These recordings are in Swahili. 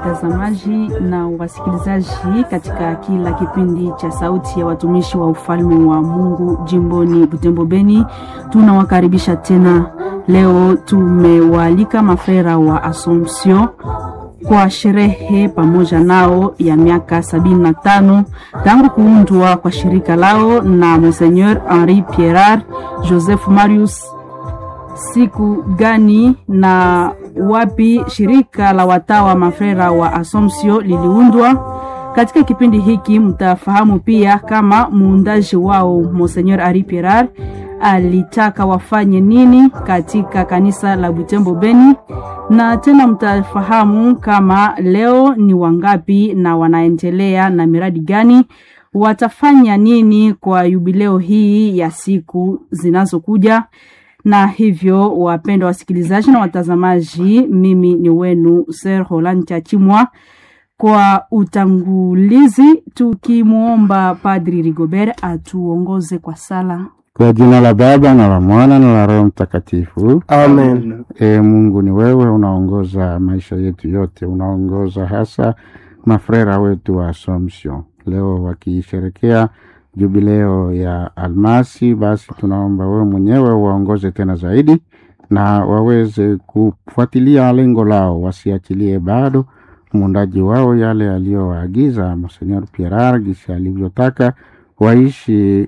watazamaji na wasikilizaji katika kila kipindi cha Sauti ya Watumishi wa Ufalme wa Mungu jimboni Butembo Beni. Tunawakaribisha tena. Leo tumewaalika mafrera wa Assumption kwa sherehe pamoja nao ya miaka sabini na tano tangu kuundwa kwa shirika lao na Monseigneur Henri Pierrat Joseph Marius. Siku gani na wapi shirika la watawa mafrera wa Assumption liliundwa? Katika kipindi hiki mtafahamu pia kama muundaji wao Monseigneur Henri Pierrat alitaka wafanye nini katika kanisa la Butembo Beni, na tena mtafahamu kama leo ni wangapi na wanaendelea na miradi gani, watafanya nini kwa yubileo hii ya siku zinazokuja. Na hivyo, wapendwa wasikilizaji na watazamaji, mimi ni wenu Sir Roland Chachimwa kwa utangulizi, tukimwomba Padri Rigobert atuongoze kwa sala. Kwa jina la Baba na la Mwana na la Roho Mtakatifu, Amen. E Mungu, ni wewe unaongoza maisha yetu yote, unaongoza hasa mafrera wetu wa Assumption leo wakisherekea jubileo ya almasi. Basi tunaomba wewe mwenyewe waongoze tena zaidi, na waweze kufuatilia lengo lao, wasiachilie bado muundaji wao yale aliyowaagiza Monseigneur Pierrat gisi alivyotaka waishi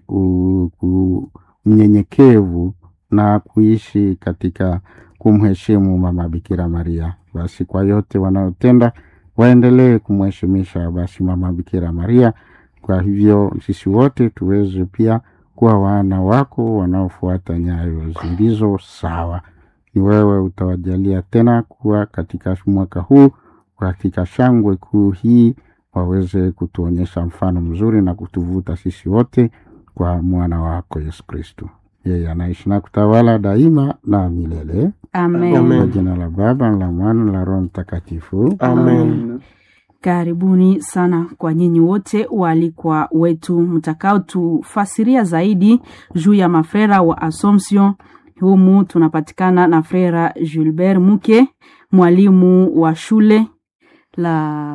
unyenyekevu na kuishi katika kumheshimu Mama Bikira Maria. Basi kwa yote wanaotenda waendelee kumheshimisha basi Mama Bikira Maria. Kwa hivyo sisi wote tuweze pia kuwa wana wako wanaofuata nyayo zilizo sawa. Ni wewe utawajalia tena kuwa katika mwaka huu, katika shangwe kuu hii waweze kutuonyesha mfano mzuri na kutuvuta sisi wote kwa mwana wako Yesu Kristo. Yeye anaishi na kutawala daima na milele. Amen. Amen. Kwa jina la Baba na la Mwana na la Roho Mtakatifu. Amen. Karibuni sana kwa nyinyi wote waalikwa wetu mtakaotufasiria zaidi juu ya mafrera wa Assumption. Humu tunapatikana na frera Gilbert Muke, mwalimu wa shule la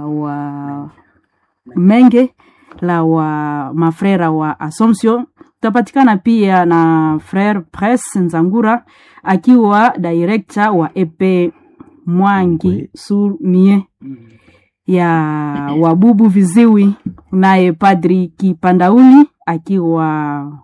wa Menge la wa mafrera wa Assumption. Tutapatikana pia na frere Pres Nzangura akiwa director wa EP Mwangi sur Mie ya wabubu viziwi, naye padri Kipandauli akiwa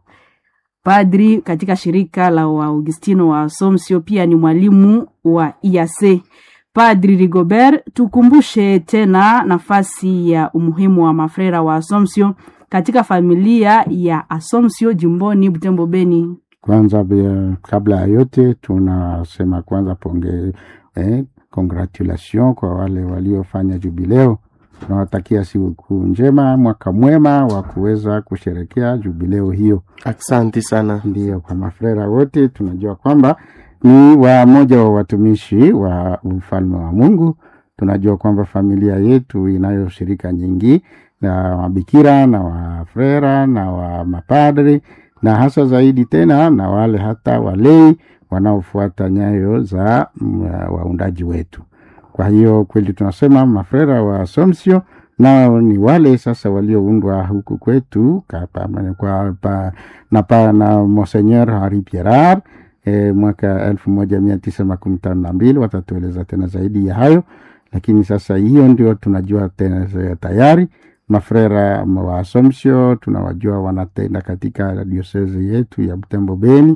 padri katika shirika la Waaugustino wa Assumption, pia ni mwalimu wa IAC. Padri Rigobert, tukumbushe tena nafasi ya umuhimu wa mafrera wa Assumption katika familia ya Assumption jimboni Butembo Beni. Kwanza bia, kabla ya yote tunasema kwanza ponge eh, congratulation kwa wale waliofanya jubileo. Tunawatakia sikukuu njema, mwaka mwema wa kuweza kusherekea jubileo hiyo. Asante sana. Ndiyo, kwa mafrera wote tunajua kwamba ni wamoja wa watumishi wa ufalme wa Mungu. Tunajua kwamba familia yetu inayo shirika nyingi na wabikira na wafrera na wa mapadri na hasa zaidi tena na wale hata walei wanaofuata nyayo za mm, waundaji wetu. Kwa hiyo kweli tunasema mafrera wa Assumption nao ni wale sasa walioundwa huku kwetu kapa, kwa, pa, na, pa, na Monseigneur Henri Pierrat e, mwaka elfu moja mia tisa makumi tano na mbili. Watatueleza tena zaidi ya hayo, lakini sasa hiyo ndio tunajua tena tayari mafrera wa Assumption tunawajua wanatenda katika diosezi yetu ya Butembo Beni,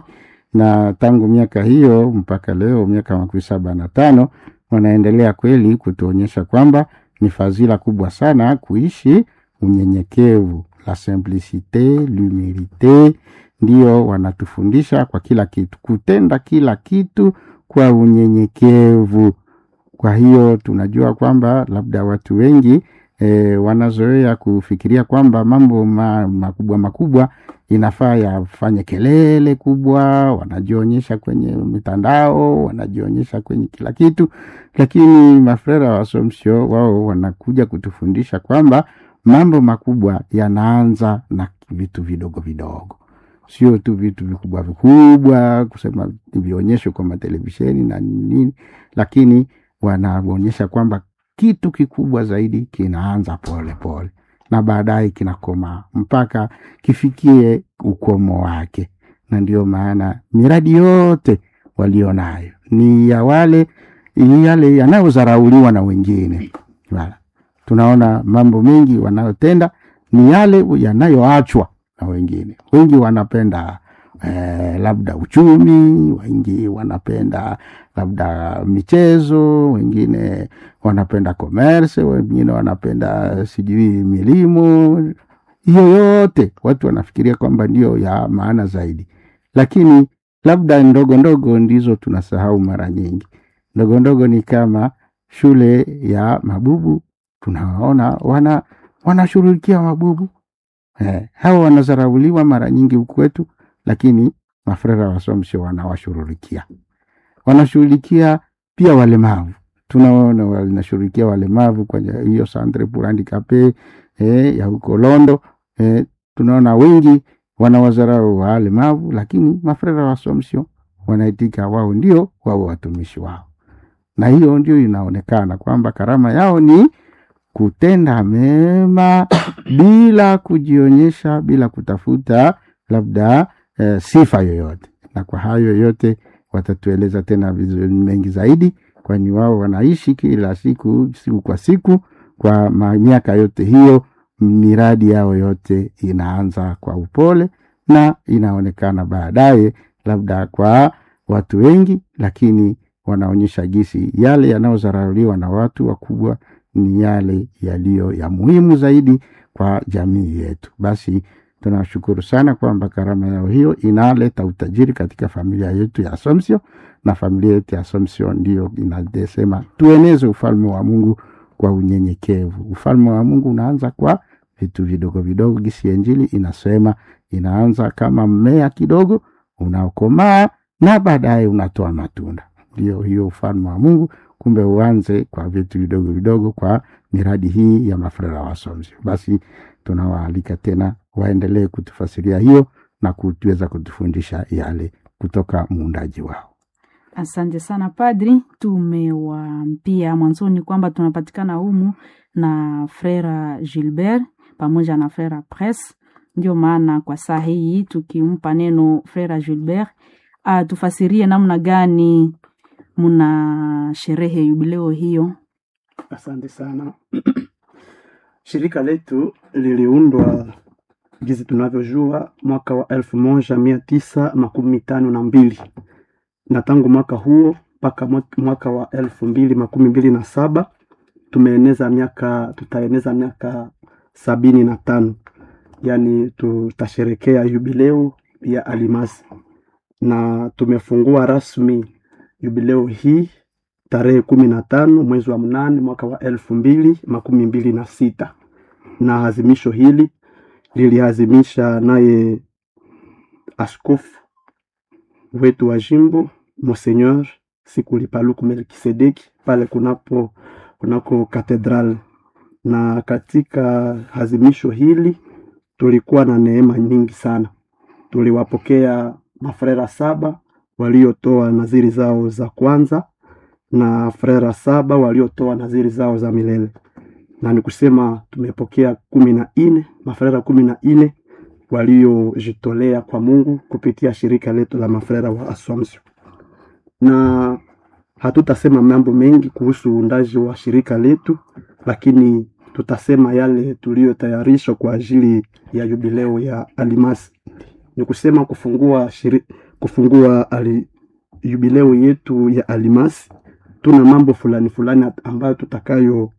na tangu miaka hiyo mpaka leo miaka makumi saba na tano wanaendelea kweli kutuonyesha kwamba ni fadhila kubwa sana kuishi unyenyekevu, la simplicite l'humilite, ndio wanatufundisha kwa kila kitu, kutenda kila kitu kwa unyenyekevu. Kwa hiyo tunajua kwamba labda watu wengi e, wanazoea kufikiria kwamba mambo ma, makubwa makubwa inafaa yafanye kelele kubwa, wanajionyesha kwenye mitandao, wanajionyesha kwenye kila kitu, lakini mafrera wa Assumption wao wanakuja kutufundisha kwamba mambo makubwa yanaanza na vitu vidogo vidogo, sio tu vitu vikubwa vikubwa kusema vionyesho kwa matelevisheni na nini, lakini wanaonyesha kwamba kitu kikubwa zaidi kinaanza pole pole na baadaye kinakomaa mpaka kifikie ukomo wake, na ndio maana miradi yote walionayo ni ya wale yale yanayodharauliwa na wengine. Wala. Tunaona mambo mengi wanayotenda ni yale yanayoachwa na wengine. Wengi wanapenda eh, labda uchumi, wengi wanapenda labda michezo, wengine wanapenda commerce, wengine wanapenda sijui milimo. Hiyo yote watu wanafikiria kwamba ndio ya maana zaidi, lakini labda ndogo ndogo ndizo tunasahau mara nyingi. Ndogo ndogo ni kama shule ya mabubu, tunawaona wana wanashughulikia mabubu eh, hawa wanazarauliwa mara nyingi huku kwetu, lakini mafrera wasomshe wanawashughulikia, wanashughulikia pia walemavu. Tunaona wanashughulikia walemavu kwenye hiyo centre pour handicapes eh, ya huko Londo eh, tunaona wengi wanawazarau walemavu, lakini mafrera wasomsio wanaitika wao ndio wao watumishi wao, na hiyo ndio inaonekana kwamba karama yao ni kutenda mema bila kujionyesha, bila kutafuta labda eh, sifa yoyote. Na kwa hayo yote watatueleza tena vizuri mengi zaidi, kwani wao wanaishi kila siku siku kwa siku kwa ma- miaka yote hiyo. Miradi yao yote inaanza kwa upole na inaonekana baadaye labda kwa watu wengi, lakini wanaonyesha gisi yale yanayodharauliwa na watu wakubwa ni yale yaliyo ya muhimu zaidi kwa jamii yetu. Basi tunashukuru sana kwamba karama yao hiyo inaleta utajiri katika familia yetu ya Assumption, na familia yetu ya Assumption ndiyo inasema tueneze ufalme wa Mungu kwa unyenyekevu. Ufalme wa Mungu unaanza kwa vitu vidogo vidogo, gisi ya Injili inasema inaanza kama mmea kidogo unaokomaa na baadaye unatoa matunda. Ndio hiyo ufalme wa Mungu kumbe uanze kwa vitu vidogo vidogo, kwa miradi hii ya mafrera wa Assumption. Basi tunawaalika tena waendelee kutufasiria hiyo na kuweza kutufundisha yale kutoka muundaji wao. Asante sana padri, tumewaambia mwanzoni kwamba tunapatikana humu na frera Gilbert pamoja na frera Pres. Ndio maana kwa saa hii tukimpa neno frera Gilbert atufasirie namna gani muna sherehe yubileo hiyo. Asante sana. Shirika letu liliundwa jinsi tunavyojua mwaka wa elfu moja mia tisa makumi tano na mbili na tangu mwaka huo mpaka mwa- mwaka wa elfu mbili makumi mbili na saba tumeeneza miaka tutaeneza miaka sabini na tano yaani tutasherekea jubileo ya Alimasi na tumefungua rasmi jubileo hii tarehe kumi na tano mwezi wa mnane mwaka wa elfu mbili makumi mbili na sita na azimisho hili liliazimisha naye askofu wetu wa jimbo Monseigneur Sikuli Paluku Melkisedeki pale kunapo kunako katedral. Na katika azimisho hili tulikuwa na neema nyingi sana. Tuliwapokea mafrera saba waliotoa naziri zao za kwanza na frera saba waliotoa naziri zao za milele, na ni kusema tumepokea kumi na nne mafrera kumi na nne waliojitolea kwa Mungu kupitia shirika letu la mafrera wa Assumption. Na hatutasema mambo mengi kuhusu uundaji wa shirika letu, lakini tutasema yale tuliyotayarishwa kwa ajili ya jubileo ya Alimasi. Ni kusema kufungua shiri, kufungua ali, jubileo yetu ya Alimasi tuna mambo fulani fulani ambayo tutakayo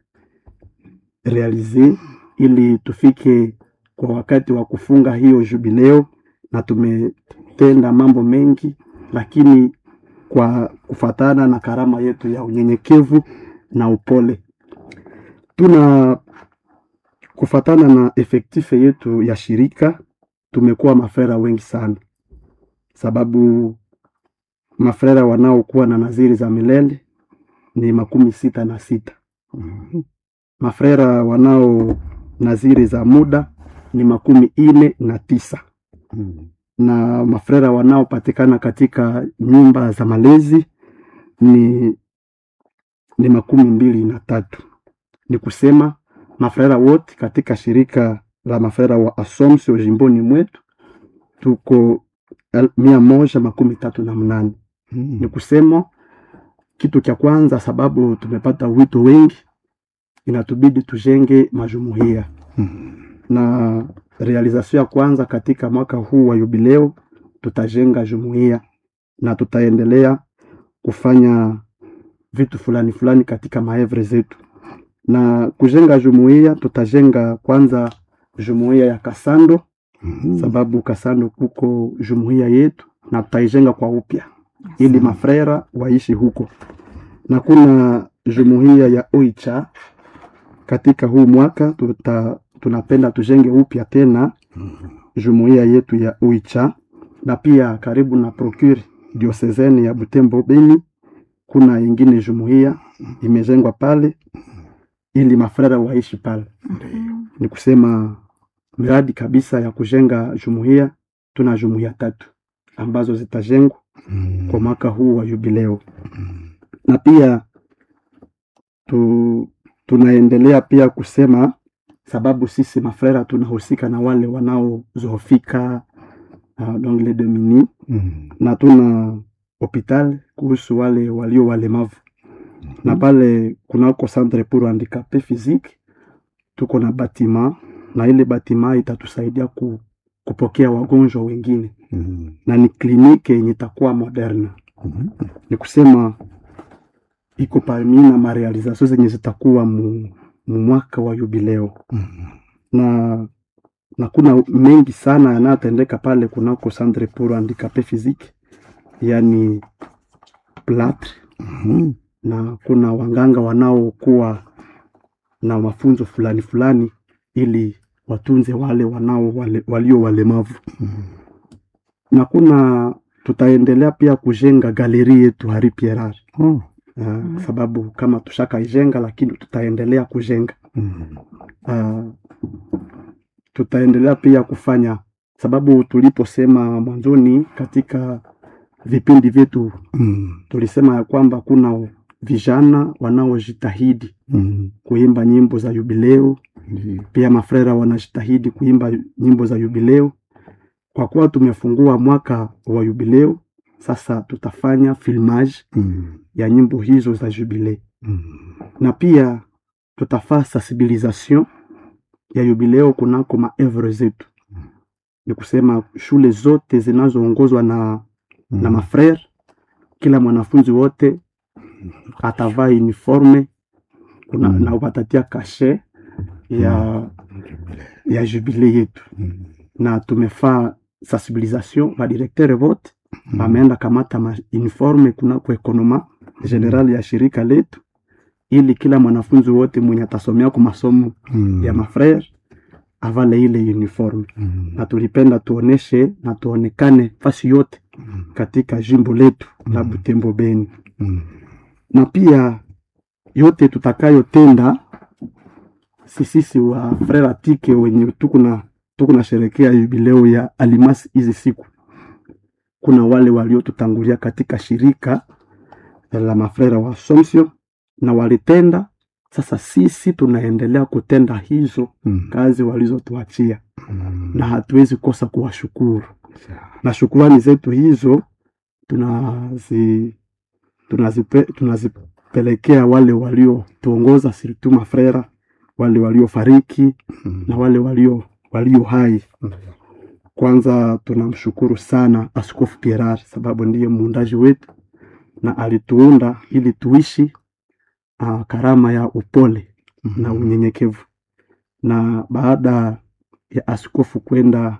realize ili tufike kwa wakati wa kufunga hiyo jubileo, na tumetenda mambo mengi, lakini kwa kufatana na karama yetu ya unyenyekevu na upole, tuna kufatana na efektife yetu ya shirika, tumekuwa mafrera wengi sana, sababu mafrera wanaokuwa na naziri za milele ni makumi sita na sita. Mafrera wanao naziri za muda ni makumi ine na tisa na mafrera wanaopatikana katika nyumba za malezi ni, ni makumi mbili na tatu ni kusema mafrera wote katika shirika la mafrera wa Assumption jimboni mwetu tuko el- mia moja makumi tatu na mnane ni kusema kitu cha kwanza, sababu tumepata wito wengi, inatubidi tujenge majumuiya na realization ya kwanza katika mwaka huu wa yubileo, tutajenga jumuiya na tutaendelea kufanya vitu fulani fulani katika maevre zetu. Na kujenga jumuiya, tutajenga kwanza jumuiya ya Kasando, sababu Kasando kuko jumuiya yetu, na tutaijenga kwa upya ili mafrera waishi huko, na kuna jumuiya ya Oicha katika huu mwaka tuta, tunapenda tujenge upya tena jumuiya yetu ya Oicha, na pia karibu na procure diocesane ya Butembo Beni kuna ingine jumuiya imejengwa pale ili mafrera waishi pale. Ni kusema miradi kabisa ya kujenga jumuiya, tuna jumuiya tatu ambazo zitajengwa kwa mwaka huu wa jubileo, na pia tu, tunaendelea pia kusema sababu sisi mafrera tunahusika na wale wanaozoofika uh, donc les démunis na tuna hopital kuhusu wale walio walemavu na pale kunako centre pour handicapé physique tuko na batima na ile batima itatusaidia ku, kupokea wagonjwa wengine na ni kliniki yenye itakuwa moderne ni kusema iko parmi na marealizasio zenye zitakuwa mu, mu mwaka wa jubileo na na kuna mengi sana yanayotendeka pale kunako centre pour handicapé physique yani platre na kuna wanganga wanaokuwa na mafunzo fulani fulani ili watunze wale wanao wale, walio walemavu na kuna tutaendelea pia kujenga galeri yetu Hari Pierre uh, sababu kama tushakaijenga lakini tutaendelea kujenga uh, tutaendelea pia kufanya sababu tuliposema mwanzoni katika vipindi vyetu tulisema ya kwamba kuna vijana wanaojitahidi kuimba nyimbo za jubileo pia mafrera wanajitahidi kuimba nyimbo za jubileo kwa kuwa tumefungua mwaka wa jubileo sasa tutafanya filmage ya nyimbo hizo za jubileo na pia tutafaa sensibilisation ya jubileo kunako maevre zetu ni kusema shule zote zinazoongozwa na, na mafrere kila mwanafunzi wote atavaa uniforme kuna, Mm. na watatia kashe ya, ya jubile yetu na tumefaa sensibilisation badirektere vote bameenda kamata ma uniforme kunako ekonoma general ya shirika letu ili kila mwanafunzi wote mwenye atasomea kwa masomo ya mafrere avale ile uniforme na tulipenda tuoneshe na tuonekane fasi yote katika jimbo letu la Butembo Beni, na pia yote tutakayotenda sisisi wa frere atike wenye tukuna tukuna sherekea jubileo ya alimasi hizi siku, kuna wale waliotutangulia katika shirika la mafrera wa Assumption na walitenda. Sasa sisi tunaendelea kutenda hizo kazi walizotuachia na hatuwezi kosa kuwashukuru, na shukurani zetu hizo tunazi tunazipe, tunazipelekea wale waliotuongoza siritu mafrera, wale waliofariki na wale walio walio hai. Kwanza tunamshukuru sana Askofu Pierre sababu ndiye muundaji wetu na alituunda ili tuishi uh, karama ya upole na unyenyekevu. Na baada ya askofu kwenda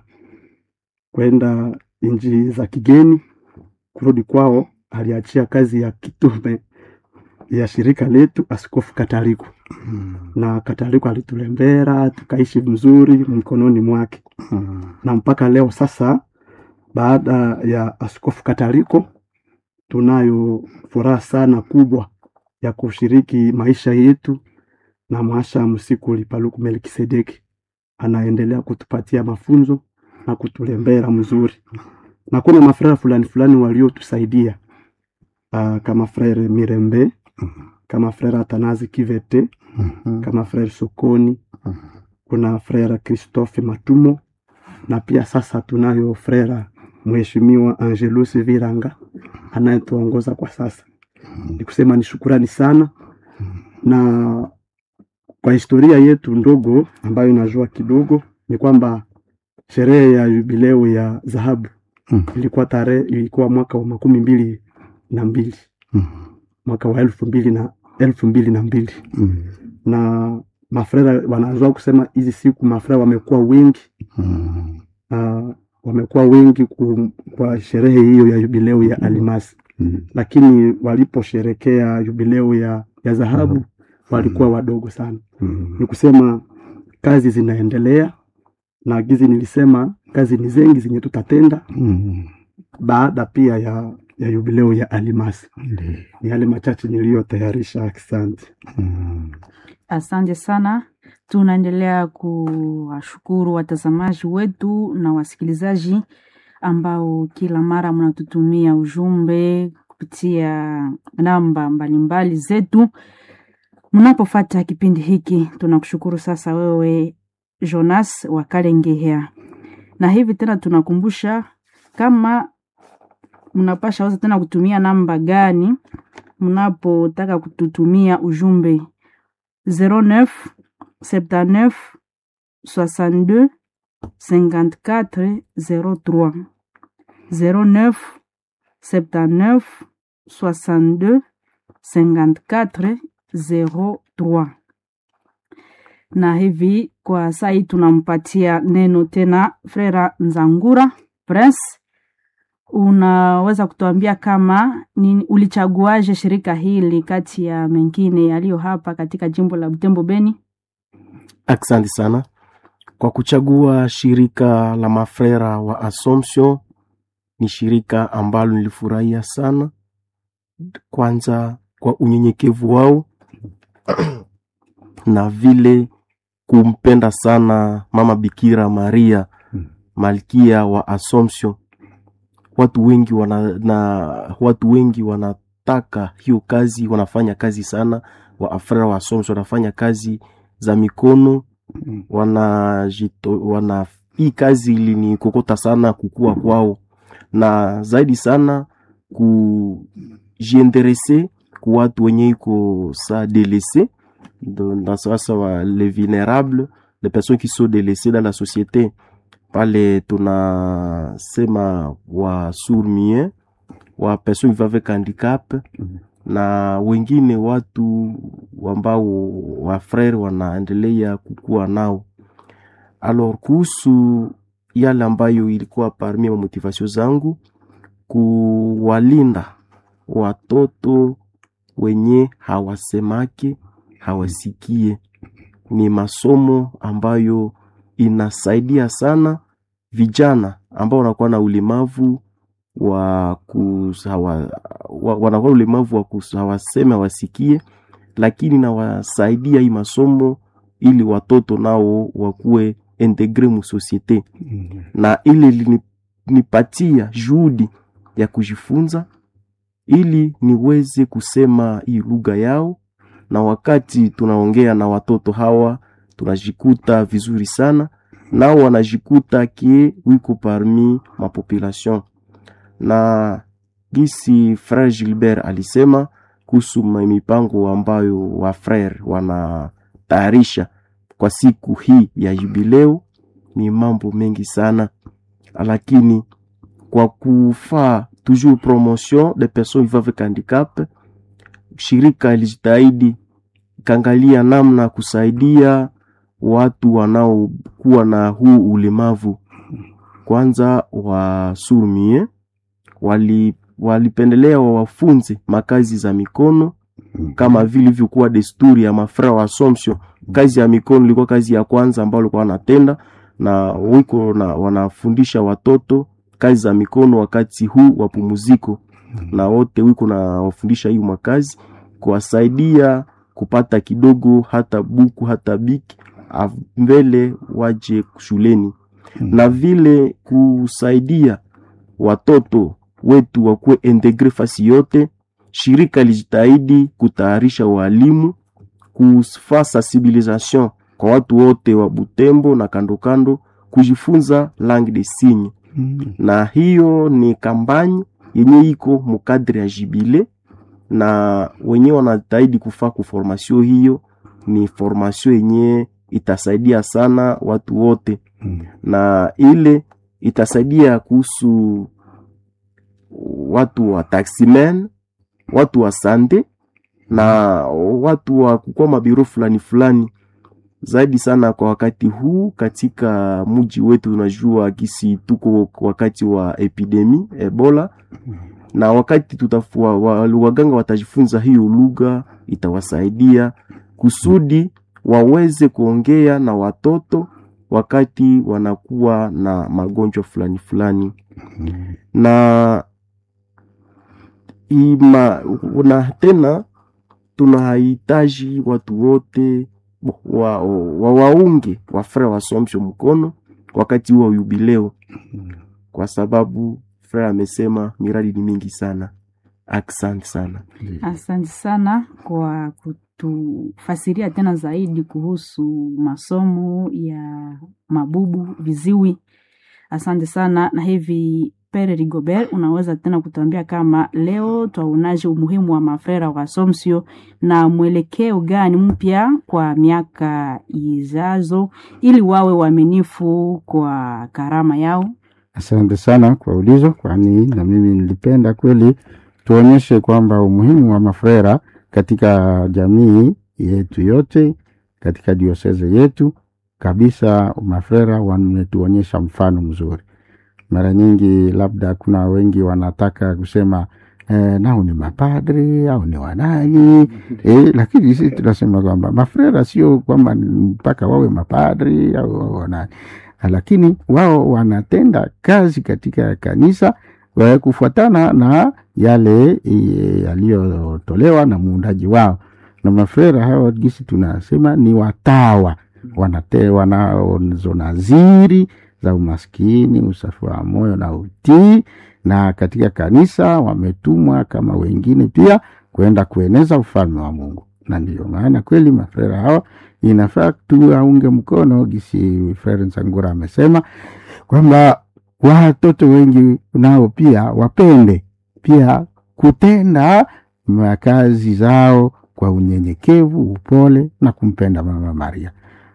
kwenda nchi za kigeni kurudi kwao, aliachia kazi ya kitume ya shirika letu Askofu Kataliko, na Kataliko alitulembera tukaishi mzuri mkononi mwake, na mpaka leo sasa, baada ya Askofu Kataliko, tunayo furaha sana kubwa ya kushiriki maisha yetu na mwasha Msikuli Paluku Melkisedeki anaendelea kutupatia mafunzo na kutulembera mzuri, na kuna mafrera fulani fulani waliotusaidia uh, kama frere Mirembe kama frere Atanazi Kivete Mhm. kama frere Sokoni, Mhm. kuna frere Christophe Matumo na pia sasa tunayo frere Mheshimiwa Angelus Viranga anayetuongoza kwa sasa. Ni kusema ni shukurani sana, na kwa historia yetu ndogo ambayo inajua kidogo ni kwamba sherehe ya jubileo ya dhahabu Mhm. ilikuwa tarehe ilikuwa mwaka wa makumi mbili na mbili Mhm. mwaka wa elfu mbili na elfu mbili na mbili Mhm. na mafrera wanajua kusema hizi siku mafrera wamekuwa wengi Mhm. uh, wamekuwa wengi ku, kwa sherehe hiyo ya jubileo ya alimasi Mhm. lakini waliposherekea jubileo ya ya dhahabu walikuwa wadogo sana Mhm. ni kusema kazi zinaendelea na gizi nilisema kazi ni zengi zenye tutatenda Mhm. baada pia ya ya jubileo ya alimasi Ndiyo. ni yale machache niliyotayarisha asante Mhm. Asante sana. Tunaendelea kuwashukuru watazamaji wetu na wasikilizaji ambao kila mara mnatutumia ujumbe kupitia namba mbalimbali zetu. Mnapofuata kipindi hiki, tunakushukuru sasa wewe Jonas wa Kalengehea, na hivi tena tunakumbusha kama mnapasha weza tena kutumia namba gani mnapotaka kututumia ujumbe 09 79 62 54 03 09 79 62 54 03 na hivi kwa saa hii tunampatia neno tena Frera Nzangura Prince, unaweza kutuambia kama nini, ulichaguaje shirika hili kati ya mengine yaliyo hapa katika jimbo la Butembo Beni? Asante sana kwa kuchagua shirika la mafrera wa Assumption. Ni shirika ambalo nilifurahia sana, kwanza kwa unyenyekevu wao na vile kumpenda sana Mama Bikira Maria malkia wa Assumption. Watu wengi wana, na watu wengi wanataka hiyo kazi, wanafanya kazi sana. Wa afrera wa Assumption wanafanya kazi za mikono wanajito, wana hii kazi ilinikokota sana kukua kwao na zaidi sana kujiinterese ku watu wenye iko sa delese na sasa wa les vulnérables les personnes qui sont délaissées dans la société pale tunasema wa sourds-muets wa personnes qui vivent avec handicap na wengine watu ambao wafrere wanaendelea kukua nao. Alors kuhusu yale ambayo ilikuwa parmi ma motivation zangu, kuwalinda watoto wenye hawasemake hawasikie, ni masomo ambayo inasaidia sana vijana ambao wanakuwa na ulemavu wa kusawa, wa, wanakuwa na ulemavu wa kus- hawaseme hawasikie, lakini nawasaidia hii masomo ili watoto nao wakuwe integre mu societe, na ile linipatia juhudi ya kujifunza ili niweze kusema hii lugha yao, na wakati tunaongea na watoto hawa tunajikuta vizuri sana, nao wanajikuta kie wiko parmi mapopulation na gisi Frere Gilbert alisema kuhusu ma- mipango ambayo wa frere wanatayarisha kwa siku hii ya jubileo ni mambo mengi sana, lakini kwa kufaa toujours promotion des personnes vivant avec handicap, shirika ilijitahidi ikaangalia namna ya kusaidia watu wanaokuwa na huu ulemavu. Kwanza wa surmie wali walipendelea wawafunze makazi za mikono kama vile ilivyokuwa desturi ya mafra wa Assumption. Kazi ya mikono ilikuwa kazi ya kwanza ambayo walikuwa wanatenda na wiko na wanafundisha watoto kazi za mikono wakati huu wa pumziko, na wote wiko na wafundisha hiyo makazi kuwasaidia kupata kidogo, hata buku hata biki av- mbele waje shuleni, na vile kusaidia watoto wetu wakuwe integre fasi yote. Shirika lijitahidi kutayarisha walimu kufa sensibilisation kwa watu wote wa Butembo na kando kando kujifunza langue de signe Mm. na hiyo ni kampani yenye iko mukadri ya jibile na wenyewe wanajitahidi kufaa kuformasio hiyo ni formasio yenye itasaidia sana watu wote Mm. na ile itasaidia kuhusu watu wa taximen watu wa sande na watu wa kukua mabiro fulani fulani zaidi sana kwa wakati huu katika mji wetu unajua kisi tuko wakati wa epidemi ebola na wakati tutafua, wa, waganga watajifunza hiyo lugha itawasaidia kusudi waweze kuongea na watoto wakati wanakuwa na magonjwa fulani fulani na ima, na tena tunahitaji watu wote wa, wa, waunge wafrere wasomsho mkono wakati huo wa yubileo, kwa sababu frere amesema miradi ni mingi sana. Asante sana. Asante sana kwa kutufasiria tena zaidi kuhusu masomo ya mabubu viziwi. Asante sana. Na hivi Pere Rigobert, unaweza tena kutuambia kama leo twaonaje umuhimu wa mafrera wa Assumption na mwelekeo gani mpya kwa miaka izazo ili wawe waaminifu kwa karama yao? Asante sana kwa ulizo, kwani na mimi nilipenda kweli tuonyeshe kwamba umuhimu wa mafrera katika jamii yetu yote, katika dioseze yetu kabisa. Mafrera wametuonyesha mfano mzuri. Mara nyingi labda kuna wengi wanataka kusema eh, nao ni mapadri au ni wanani eh, lakini sisi tunasema kwamba mafrera sio kwamba mpaka wawe mapadri au wawe wanani lakini wao wanatenda kazi katika kanisa wa kufuatana na yale e, yaliyotolewa na muundaji wao. Na mafrera hawa gisi tunasema ni watawa, wanate wanazo naziri za umaskini, usafi wa moyo na utii, na katika kanisa wametumwa kama wengine pia kwenda kueneza ufalme wa Mungu, na ndiyo maana kweli mafrera hawa inafaa tuwaunge mkono gisi Frere Nsangura amesema kwamba watoto wengi nao pia wapende pia kutenda makazi zao kwa unyenyekevu, upole na kumpenda Mama Maria.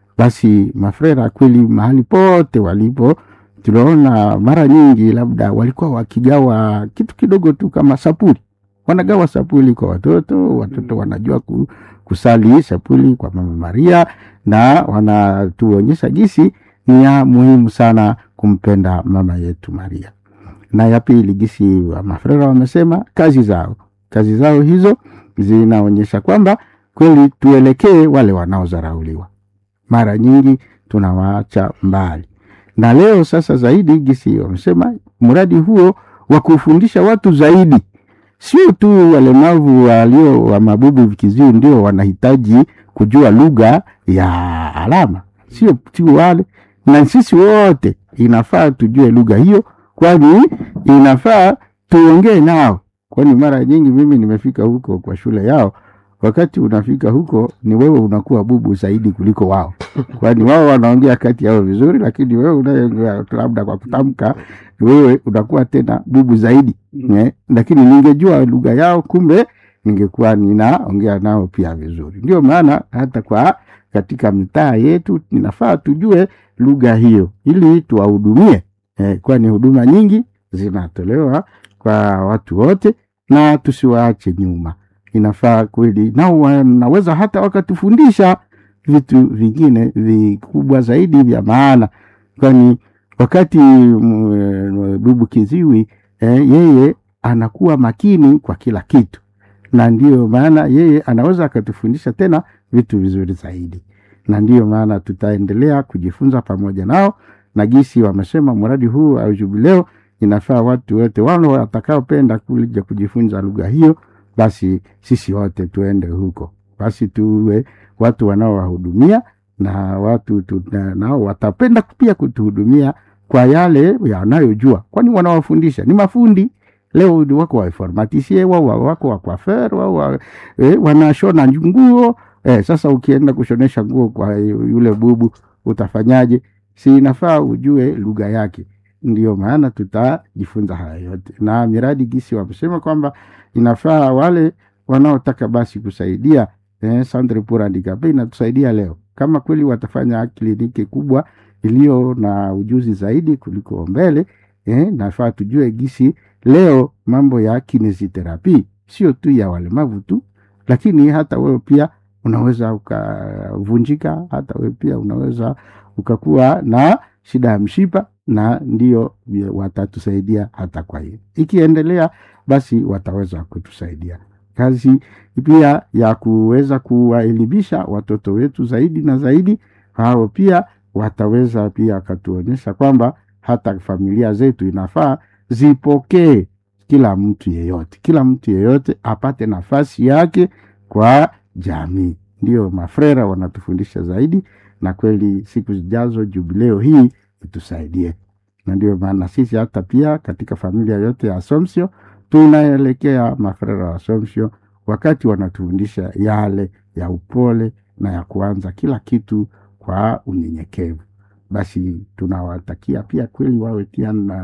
Basi mafrera kweli mahali pote walipo, tunaona mara nyingi labda walikuwa wakigawa kitu kidogo tu kama sapuli, wanagawa sapuli kwa watoto, watoto wanajua ku, kusali sapuli kwa Mama Maria na wanatuonyesha jinsi ni ya muhimu sana kumpenda mama yetu Maria. Na ya pili, jinsi wa mafrera wamesema kazi zao, kazi zao hizo zinaonyesha kwamba kweli tuelekee wale wanaodharauliwa, mara nyingi tunawaacha mbali. Na leo sasa zaidi, jinsi wamesema, mradi huo wa kufundisha watu zaidi sio tu walemavu walio wa mabubu vikiziwi ndio wanahitaji kujua lugha ya alama, sio tu wale, na sisi wote inafaa tujue lugha hiyo, kwani inafaa tuongee nao, kwani mara nyingi mimi nimefika huko kwa shule yao. Wakati unafika huko ni wewe unakuwa bubu zaidi kuliko wao, kwani wao wanaongea kati yao vizuri, lakini wewe unayeongea labda kwa kutamka, wewe unakuwa tena bubu zaidi ne? Lakini ningejua lugha yao, kumbe ningekuwa ninaongea nao pia vizuri. Ndio maana hata kwa katika mitaa yetu ninafaa tujue lugha hiyo ili tuwahudumie, eh, kwani huduma nyingi zinatolewa kwa watu wote na tusiwaache nyuma. Inafaa kweli, nao wanaweza hata wakatufundisha vitu vingine vikubwa zaidi vya maana, kwani wakati bubu kiziwi eh, yeye anakuwa makini kwa kila kitu, na ndiyo maana yeye anaweza akatufundisha tena vitu vizuri zaidi, na ndiyo maana tutaendelea kujifunza pamoja nao, na gisi wamesema mradi huu au jubileo inafaa watu wote wale watakaopenda kuja kujifunza lugha hiyo, basi sisi wote tuende huko, basi tuwe watu wanaowahudumia na watu tu, na, nao watapenda pia kutuhudumia kwa yale yanayojua, kwani wanawafundisha ni mafundi. Leo wako wainformatisie wao wako wakwafer wao wa, eh, wanashona nguo eh, sasa ukienda kushonesha nguo kwa yule bubu utafanyaje si inafaa ujue lugha yake ndio maana tutajifunza haya yote na miradi gisi wamesema kwamba inafaa wale wanaotaka basi kusaidia eh, Centre pour Handicapés inatusaidia leo kama kweli watafanya kliniki kubwa iliyo na ujuzi zaidi kuliko mbele eh, nafaa tujue gisi leo mambo ya kinesiterapi sio tu ya walemavu tu lakini hata wewe pia unaweza ukavunjika hata wewe pia unaweza ukakuwa na shida ya mshipa na ndio watatusaidia hata kwa hiyo ikiendelea basi wataweza kutusaidia kazi pia ya kuweza kuwaelimisha watoto wetu zaidi na zaidi hao pia wataweza pia wakatuonyesha kwamba hata familia zetu inafaa zipokee kila mtu yeyote kila mtu yeyote apate nafasi yake kwa jamii ndio mafrera wanatufundisha zaidi na kweli siku zijazo jubileo hii itusaidie na ndio maana sisi hata pia katika familia yote ya Assumption tunaelekea mafrera wa Assumption wakati wanatufundisha yale ya upole na ya kuanza kila kitu kwa unyenyekevu basi tunawatakia pia kweli wawe pia na